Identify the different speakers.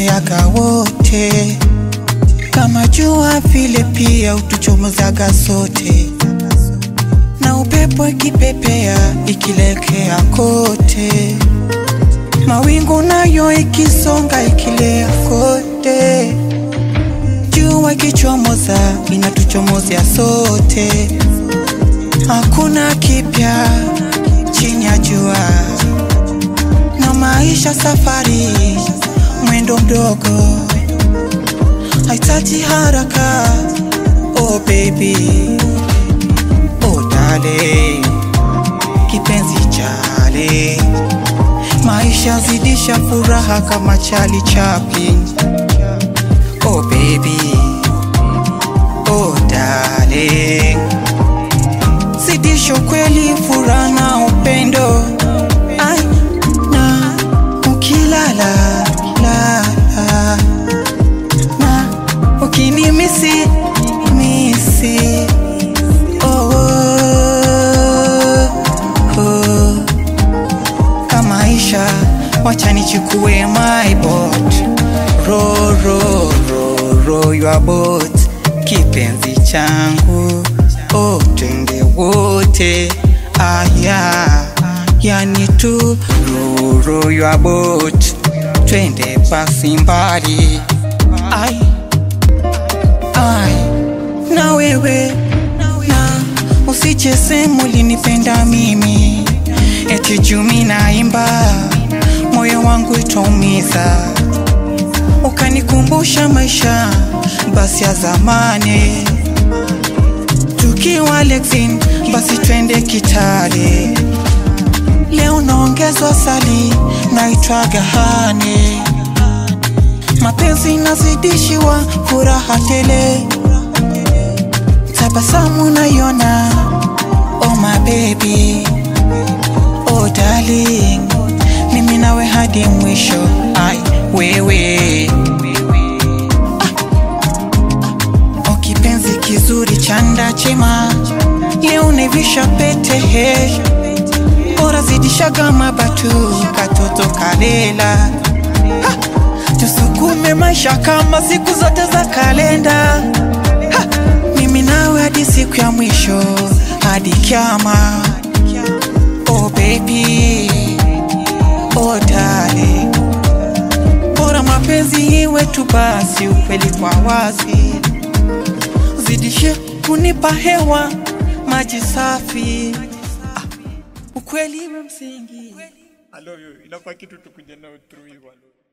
Speaker 1: utuleteaga wote, kama jua vile pia utuchomozaga sote, na upepo ikipepea ikilekea kote, mawingu nayo ikisonga ikilea kote, jua ikichomoza inatuchomozea sote, hakuna kipya chini ya jua na maisha safari mwendo mdogo haitaji haraka oh baby oh darling kipenzi chale maisha zidisha furaha kama chali chapi oh baby oh darling zidisha kweli furaha na upendo Ai, na ukilala lala na ukinimisi misi oh, oh, oh. kamaisha wacha nichukue my boat ro ro ro ro your boat kipenzi changu oh, twende wote aya yani tu ro ro your boat twende basi mbali ai ai na wewe na usicheze mulinipenda mimi eti jumi naimba moyo wangu itaumiza ukanikumbusha maisha basi ya zamani tukiwa Lexin basi twende Kitale leo naongezwa sali naitwaga Hane mapenzi nazidishiwa furaha tele tabasamu nayona oh my baby oh darling mimi nawe hadi mwisho ai wewe ah. oh kipenzi kizuri chanda chema leo naivisha pete he bora zidishaga mabatu katoto kalela ha. tusukume maisha kama siku zote za kalenda ha. mimi nawe hadi siku ya mwisho hadi kiama oh baby oh darling bora mapenzi iwe tu basi ukweli kwa wazi zidishe kunipa hewa maji safi ah, ukweli iwe msingi
Speaker 2: I love you. Inafaa kitu tukuja nao through hivyo.